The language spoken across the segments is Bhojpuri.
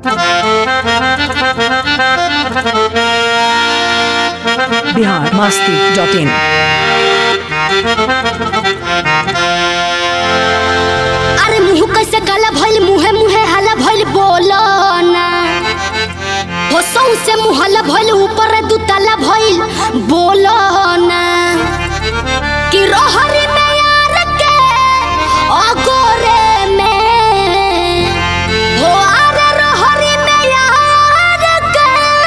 बिहार मस्ती डॉट इन अरे मुंह कैसे काला भइल मुहे मुहे हाला भइल बोलो ना हो से मुहला भइल ऊपर दू ताला भइल बोलो ना कि रहरी में यार के अगोरे में हो अरे रहरी में यार के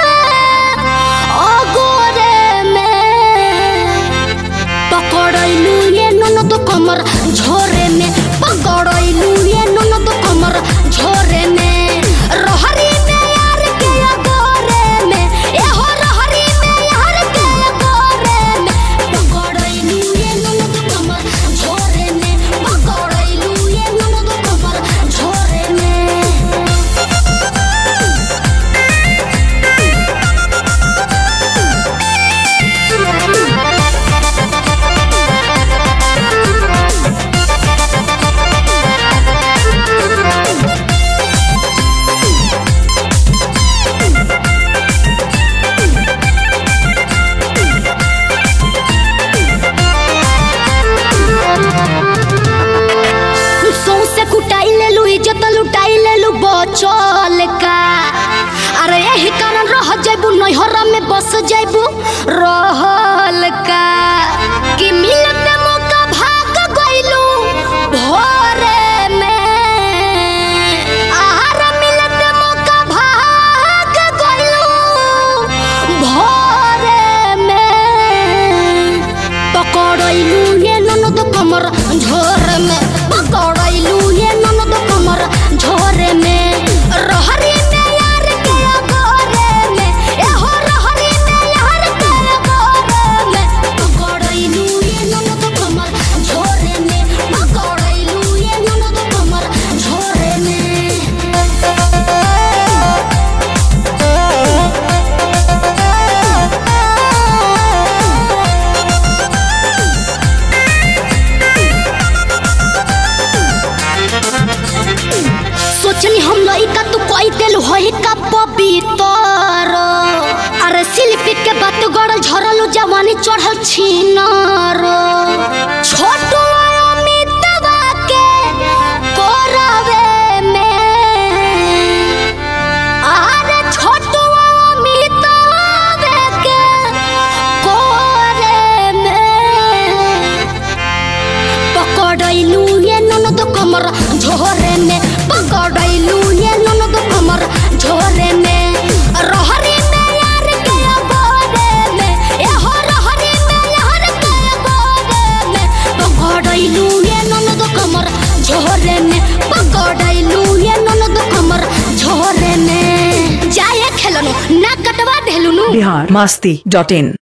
अगोरे में पकड़ैलू ये ननद कमर झोरे में पकड़ैलू ये ननद कमर झोरे में रहरी में यार के गोरे में ए हो रहरी में यार के गोरे में पकड़ैलू ये ननद कमर झोरे में पकड़ैलू ये ननद कमर झोरे में सौसे कुटाई लेलू इज्जत लुटाई लेलू बचल का अरे यही कारण रह जैबू नैहर में बस जैबू रहल का कि मिलत मौका भाग गइलू भोरे में आहार मिलत मौका भाग गइलू भोरे में पकड़ैलू ये ननद कमर झोर में पकड़ैलू ये ननद कमर झोर में रहरी में यार के गोरे में ए हो रहरी में यार के गोरे में पकड़ैलू ये ननद कमर झोर में पकड़ैलू ये ननद कमर झोर में सोचनी हम लइका तू कई दिल होई का पवित्र अरे शिल्पी के बात गड़ल झरल जवानी चढ़ल छीनर छोटू अमितवा के कोरवे में अरे छोटू अमितवा के कोरे में पकड़ैलू ये ननद कमर झोरे में पकड़ैलू ये ननद कमर झोरे में रहरी में यार के गोरे में ए हो रहरी में यार के गोरे में पकड़ैलू ये ननद कमर झोरे में पकड़ैलू ये ननद कमर झोरे में जाए खेलनु ना कटवा देलुनु बिहार मस्ती डॉट इन